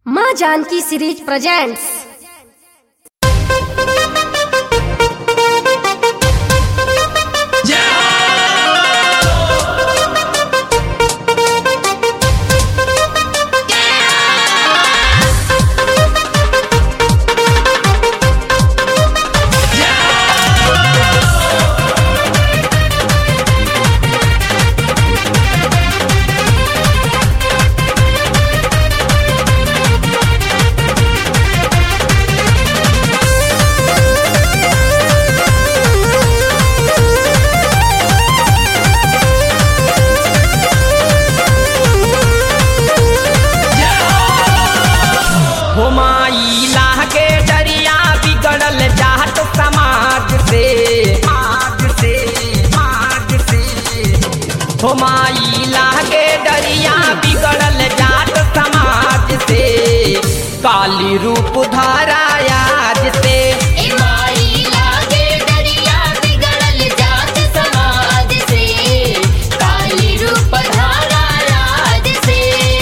माँ Janaki series presents हो माई लागे डरिया बिगड़ल जात समाज से समाज से समाज से हो माई लागे डरिया बिगड़ल जात समाज से काली रूप धारा आज से ए माई लागे डरिया बिगड़ल जात समाज से काली रूप धारा राज से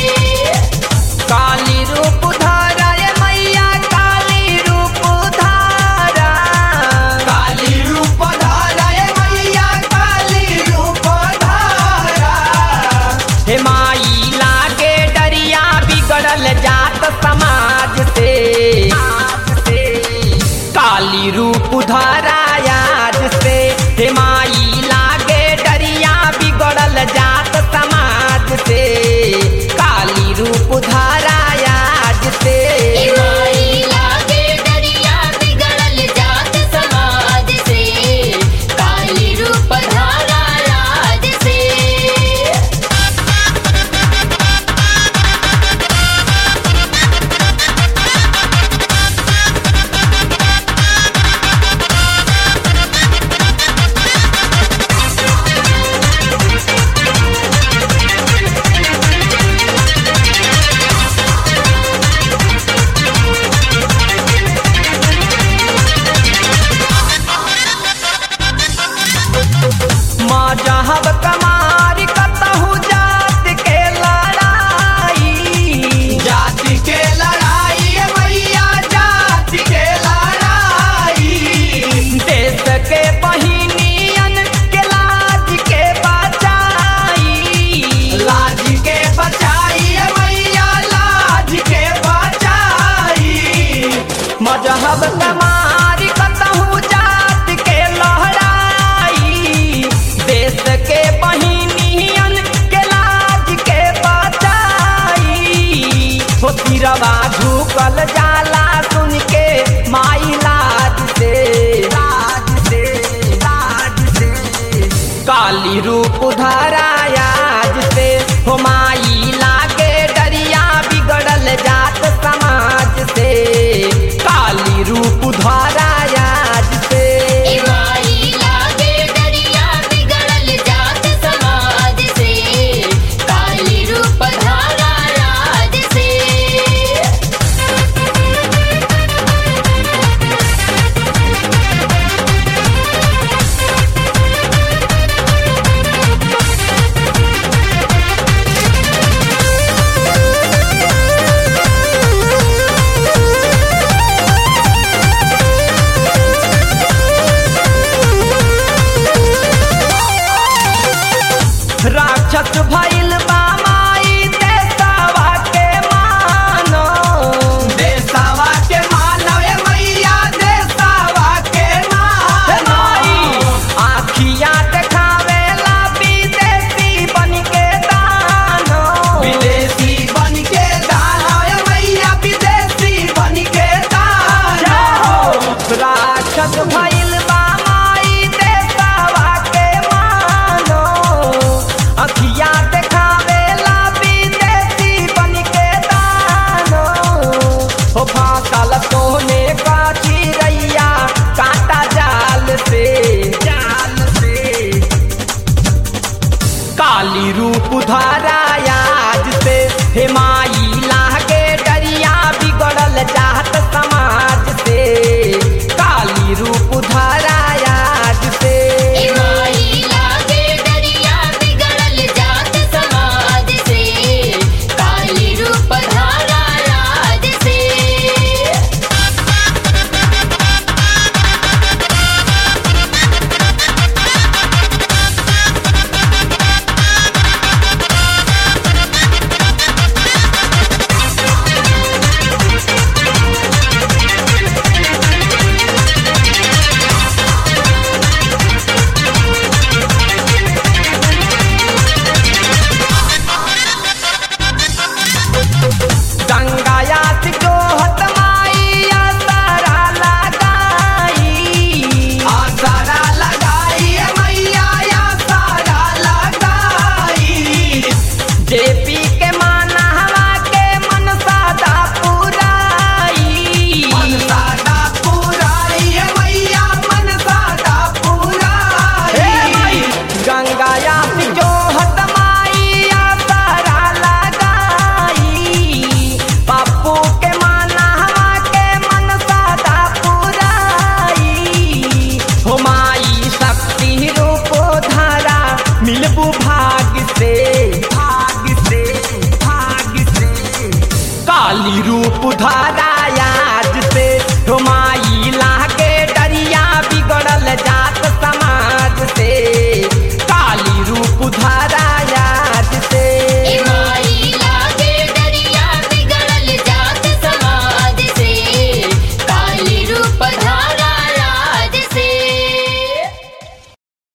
काली रूप धारा ये मैया काली रूप धारा काली रूप धारा ये मैया काली रूप धारा हे माई लागे डरिया बिगड़ल जात समाज से काली रूप धारा आज से हे माई लागे डरिया बिगड़ल जात समाज से काली रूप धारा आज से ए माई लागे डरिया बिगड़ल जात समाज से काली रूप धारा राज से माँ जहब कमार कतहु जात के लड़ाई जात के लड़ाई मैया जात के लड़ाई देश के बहिनियन के लाज के बचाई लाज के बचाई मैया लाज के बचाई मजहब कमार कतहु जात के लहराई देश के बहिनियन के लाज के बचाई हो तिरवा झुकल जाला सुन के माई